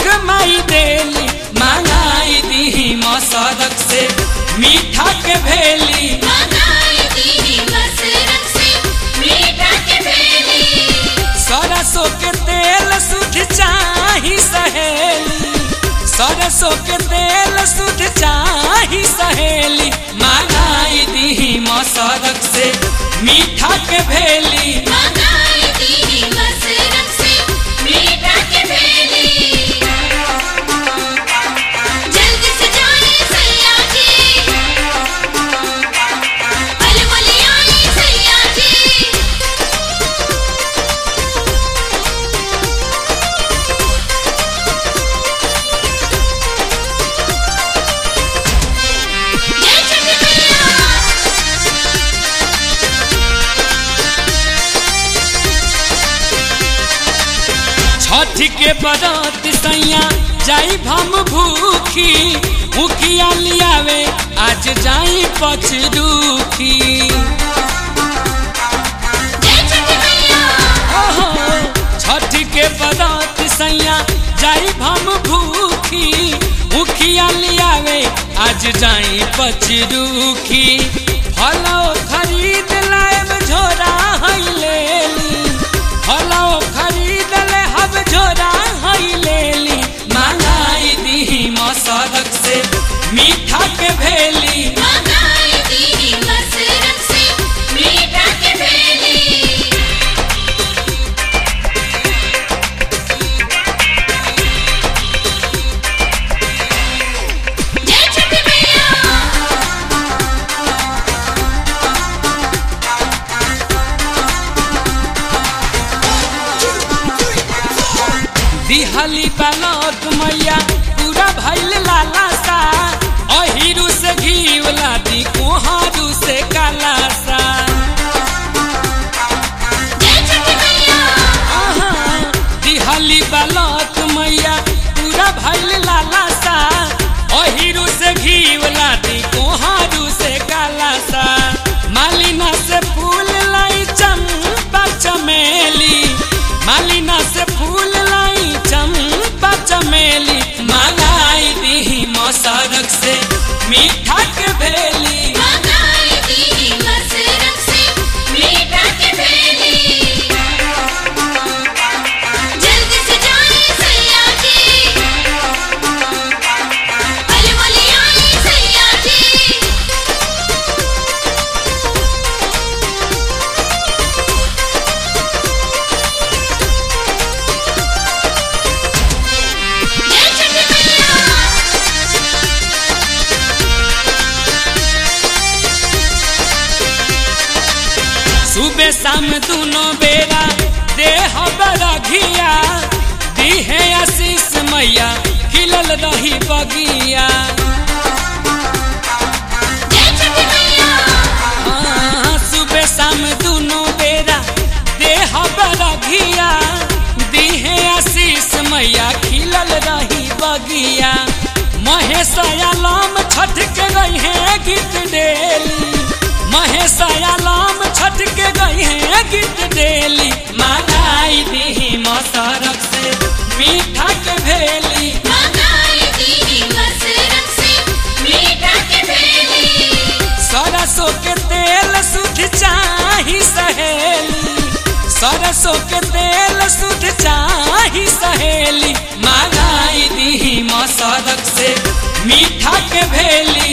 भोग माई देली मांगाई दी मसरक से मीठा के भेली मंगाई दी मसरत से मीठा के भेली सरसों के तेल सुध चाही सहेली सरसों के तेल सुध चाही सहेली मांगाई दी मसरक से मीठा के भेली मंगाई दी मसरत से मीठा के भेली जल्दी से जाए सैया जी अलमली आई सैया जी जय छठी मैया छठ के बरत सैया जाई भम भूखी मुखिया लियावे आज जाई पचरूखी जय छठी मैया ओहो छठ के बरत सैया जाई भम भूखी मुखिया लियावे आज जाई पचरूखी फलो खरीद लाएब झोरा है लेली फलो खरीद ले हब झोरा है लेली मांगाई दी मसरक से मीठा के भेली मंगाई दी मसरत से मीठा के भेली जय छठी मैया दिहली बालक मैया पूरा भैल लाला सा अहिरू से घी वाला दी कोहरू से काला सा जय छठी मैया आहा, दिहली बालक मैया पूरा भैल लाला सा अहिरू से घी वाला दी कोहरू से काला सा मालिना से फूल लाई चंपा चमेली मालिना से फूल लाई चंपा चमेली मांगाई दी मसरक से मीठा के भेली मंगाई दी मसरत से मीठा के भेली जल्दी से जाए सैया जी अलमली आई सैया जी जय छठी मैया सुबह शाम दोनों बेरा देह बरघिया दीहे आशीष मैया खिलल रही बगिया जय छठी मैया हाँ, सुबह शाम दोनों बेरा देह बरघिया दीहे आशीष मैया खिलल रही बगिया महेश आलम छठ के गई है गीत डेली महेश आलम छठ के गई है गीत डेली मांगाई दी मसरक से मीठा के भेली मंगाई दी मसरत से मीठा के भेली सरसों के तेल सुध चाही सहेली सरसों के तेल सुध चाही सहेली मांगाई दी मसरक से मीठा के भेली